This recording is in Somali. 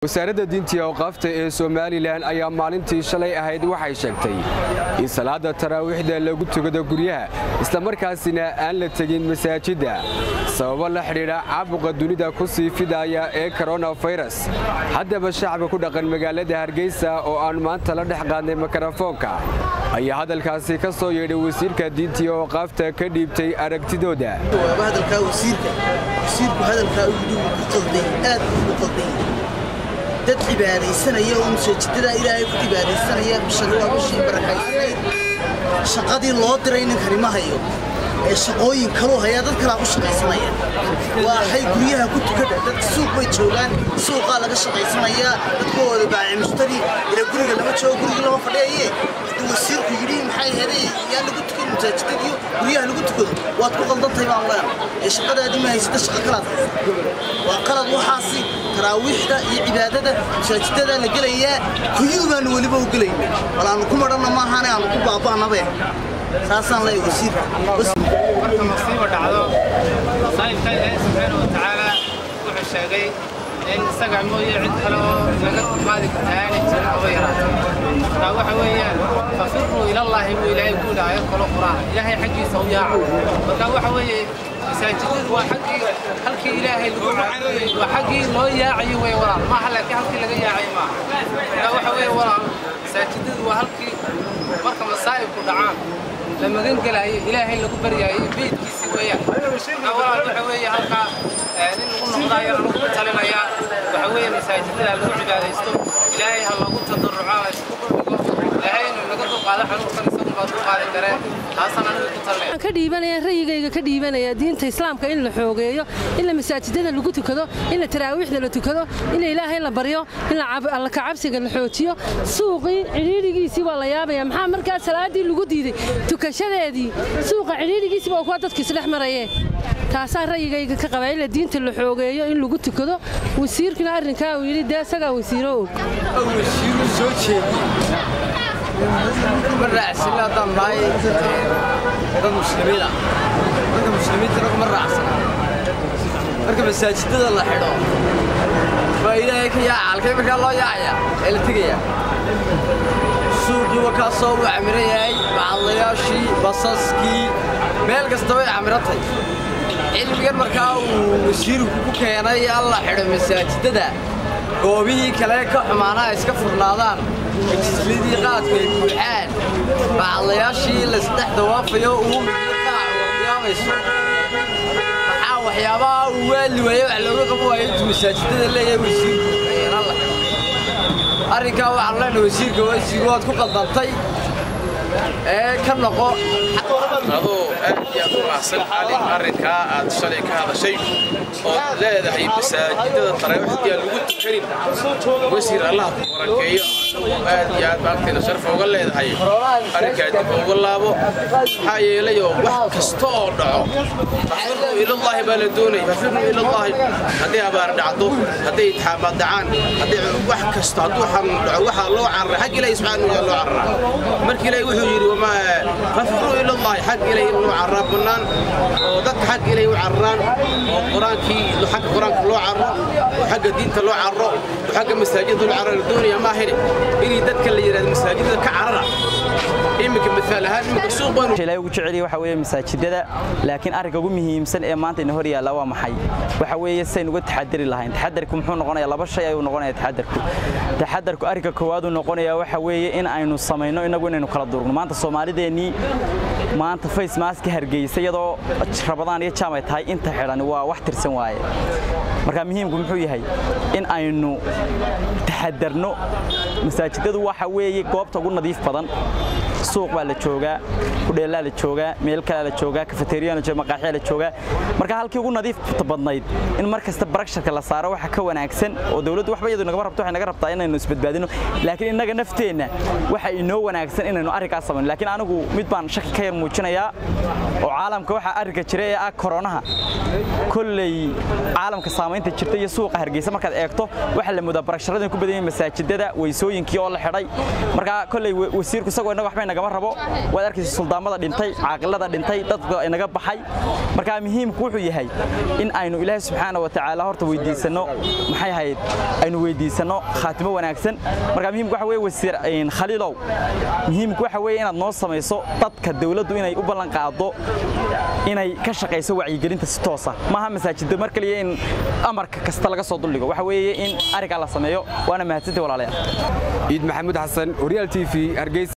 wasaaradda diinta iyo awqaafta ee somalilan ayaa maalintii shalay ahayd waxay sheegtay in salaada taraawiixda lagu tugado guryaha islamarkaasina aan la tegin masaajidda sababo la xidhiidha caabuqa dunida ku sii fidaya ee koronafayras haddaba shacabka ku dhaqan magaalada hargeysa oo aan maanta la dhex qaadnay mikrofoonka ayaa hadalkaasi ka soo yeedhay wasiirka diinta iyo awqaafta ka dhiibtay aragtidooda dad cibaadaysanaya oo masaajidada ilaahay ku cibaadaysanaya bishani waa bishii barakaysanayd shaqadii loo diray ninkani ma hayo ee shaqooyin kaluu hayaa dad kalaa ku shaqaysanaya waa hay guryaha ku tukada dadka suuq bay joogaan suuqaa laga shaqaysanayaa dadkooda baaci mushtari ila guriga lama joogo guriga lama fadhiyaye hadduu wasiirku yidhi maxay heday yaa lagu tukan masaajidadiyo guryaha lagu tukado waad ku qaldantahay baan leena ee shaqadaadii ma haysata shaqo kalaad haysa waa qalad waxaasi taraawiixda iyo cibaadada masaajidada la gelayaa kuyuu baanu weliba u gelayna wal aanu ku madhanna maahaane aanu ku baaba'nabe saasaan leeyahay wasiirka marka masiibo dhacdo saa'ibka ilaahay subxaana wa tacaala wuxuu sheegay in isaga mooye cid kale oo laga qaadi kartaa aanay jirin oo yaraatay marka waxa weeyaan fafiruu ilallaahi buu ilaahay ku yidhi aayad kalo qur'aan ilaahay xaggiisa u yaaca marka waxa weeye masaajidadu waa xaggii halkii ilaahay lagu caabudayey waa xaggii loo yaacayo wey walaal maaha laakiin halkii laga yaacayo maaha marka waxa weeye walaal masaajidadu waa halkii marka masaa'ibku dhacaan la magan gelaayo ilaahay lagu baryaayo beydkiisii weeyaan marka walaal waxa weeye halkaa nin lagu noqdaayo lagu talinayaa waxa weeye masaajidada lagu cibaadaysto ilaahay ha loogu tadarruco ha isku dhigo ilaahay inuu naga dulqaado xanuunkan isagu baa dulqaadi kareen taasaan anigu ku talinaya ka dhiibanaya rayigayga ka dhiibanaya diinta islaamka in la xoogeeyo in la masaajidada lagu tukado in la taraawiixda la tukado in ilaahay la baryo in alla kacabsiga la xoojiyo suuqii cidhiidhigiisii waa la yaabaya maxaa markaa salaadii lagu diiday tukashadeedii suuqa cidhiidhigiisii waa kuwa dadka isdhex marayee taasaa rayigayga ka qabaa in la diinta la xoogeeyo in lagu tukado wasiirkuna arrinkaa uu yidhi dee isagaa wasiiro og wasiiru soo jeedi ma raacsan haddaan nahay dad muslimiin ah dadka muslimiintana kuma raacsan marka masaajidada la xidho baa ilaahay ka yaaca halkay markaa loo yaacaya ee la tegaya suuqii waa kaa soo uu camiran yahay macadlayaashii basaskii meel kasta way camiratay cilmigan markaa uu wasiirku ku keenay alla xidho masaajidada goobihii kale ka xumaanaha iska furnaadaan majisladii qaadku ay buuxaan bacadlayaashii laisdhex dawaafayo uu qiyaamayso maxaa waxyaabaha uu waali waaye wax looga qabo waayo intuu masaajidada leeyahay wasiirku arrinkaa waxaan leenahay wasiirka wasiir waad ku qaldantay ee ka noqo adoo aad iyo aad u raacsan calin arrinkaa aad shalay ka hadashay ood leedahay masaajidada taraawiixdii aan lagu tukanin wasiir allah ku barakeeyo aad iyo aad baagtayna sharaf uga leedahay arrinkaa dib uga laabo maxaa yeelayoo wax kasta oo dhaco fafirnuu ilallaahi baa la doonaya fafirnuu ilallaahi hadday abaar dhacdo hadday itixaamaad dhacaan hadday wax kasta hadduu xanuun dhaco waxaa loo cararay xag ilaahi subxaana wataala loo cararaa marka ilaahi wuxuu yidhi wamaa fafirnuu ilallaahi xag ilaahi in loo carraa bannaan oo dadka xag ilaahi u cararaan oo qur-aankii xagga qur-aanka loo carro oo xagga diinta loo carro oo xagga masaajidda loo carro la doonaya maahine inay dadka la yidhahdo masaajidda ka carara iminka miaal ahaan iminka suuq baynu ilaahay ugu jecel yahay waxa weeye masaajidada laakiin arrinka ugu muhiimsan ee maanta ina hor yaalla waa maxay waxa weeye saynu uga taxadari lahayn taxadarku muxuu noqonayaa laba shay ayuu noqonayaa taxadarku taxadarku arrinka koowaad uu noqonayaa waxa weeye in aynu samayno inagu inaynu kala durugno maanta soomaalideennii maanta face mask hargeysa iyadoo rabadaan iyo jaam ay tahay inta xidhan waa wax tirsan waaye marka muhiimku muxuu yahay in aynu taxadarno masaajidadu waxa weeye goobta ugu nadiif badan suuq baa la joogaa kudheelaa la joogaa meel kalea la joogaa kafeteriyaa la jooga maqaaxyaa la joogaa marka halkii ugu nadiifta badnayd in mar kasta baraksharka la saaro waxa ka wanaagsan oo dawladdu waxba iyadu nagama rabto waxay naga rabtaa inaynu isbadbaadino laakiin innaga nafteenna waxa inoo wanaagsan inaynu arrinkaas samayno laakiin anigu mid baan shaki ka yar muujinayaa oo caalamka waxaa arrinka jira ee ah koronaha kolley caalamka saamaynta jirta iyo suuqa hargeysa markaad eegto waxaa la moodaa baraksharada ku badan yihiin masaajidada weysooyinkii oo la xidhay marka kolley wasiirku isagoo innaga waxbay nagama rabo waad arkaysa suldaamada dhintay caaqilada dhintay dadka inaga baxay marka muhiimku wuxuu yahay in aynu ilaahay subxaana wa tacaala horta weydiisanno maxay ahayd aynu weydiisanno khaatimo wanaagsan marka muhiimku waxa weeye wasiir khaliilow muhiimku waxa weeye inaad noo samayso dadka dawladdu inay u ballan qaado inay ka shaqayso wacyigelinta si toosa maaha masaajidda mar kaliya in amarka kasta laga soo duldhigo waxa weeye in arrinkaa la sameeyo waana mahadsantay walaalayaal ciid maxamuud xasan horyaal t v hargeysa